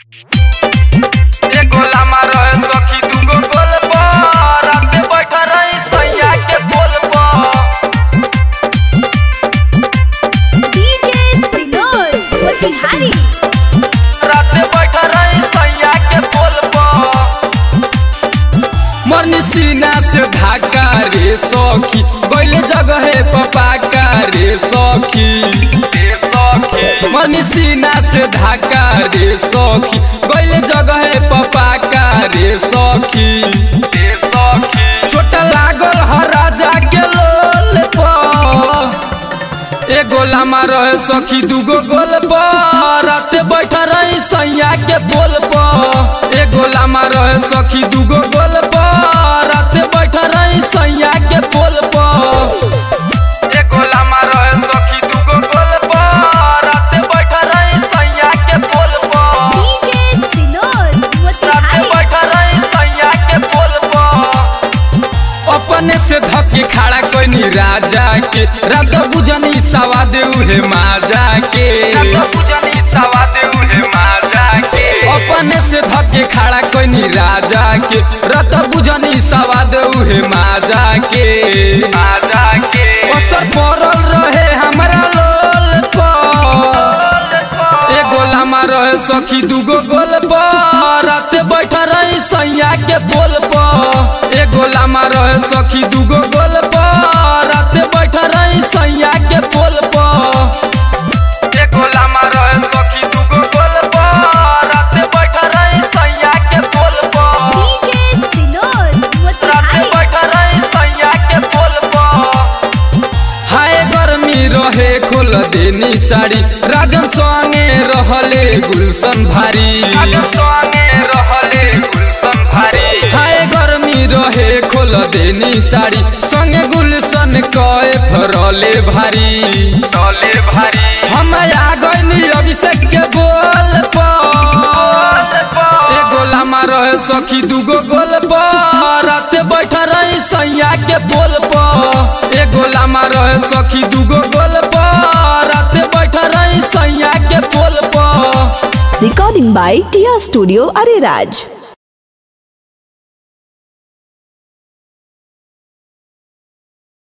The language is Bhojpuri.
एगो लामा रहे सखी दूगो गोल पर राते बैठा रही सैया के पोल पर DJ Sinor Motihari राते बैठा रही सैया के पोल पर मरनी सीना से धाका रे सखी गैले जगह पपाका रे सखी ए सखी मरनी सीना से धाका रे सखी गैले जगह पपाका रे सखी ए सखी छोटा लागल हर राजा के लोल पर एगो लामा रहे सखी दूगो गोल पर राते बैठा रही सैया के पोल पर एगो लामा रहे सखी दूगो गोल पर राते बैठा रही सैया के पोल पर एगो लामा रहे सखी दूगो गोल पर राते बैठा रही सैया के पोल पर DJ Sinor राते Motihari बैठा रही सैया के पोल पर अपने से धक्के खड़ा कोई राजा के रात बुझनी सवा देऊ हे माजा के पूजनी सवा देऊ हे माजा के अपने से धक्के खड़ा कोई राजा के रत बुझनी सवा देऊ हे माजा के माजा के असर पड़ल रहे हमरा लोल पर एगो लामा रहे सखी दूगो गोल पर राते बैठा रही सैया के पोल पर एगो लामा रहे सखी दूगो गोल पर राते बैठा रही सैया के पोल पर एगो लामा रहे सखी दूगो गोल पर राते बैठा रही सैया के पोल पर DJ Sinor राते Motihari बैठा रही सैया के पोल पर हाय गर्मी रहे खोल देनी साड़ी राजन संगे रहले गुलशन भारी अगर संगे रहले गुलशन भारी हाय गर्मी रहे खोल देनी साड़ी संगे गुलशन कए फरले भारी डले भारी हम आ गइनी अभिषेक के बोल पर एगो लामा रहे सखी दूगो गोल पर राते बैठा रही सैया के पोल पर एगो लामा रहे सखी दूगो गोल पर राते बैठा रही सैया के पोल पर Recording by Tia Studio Ariraj.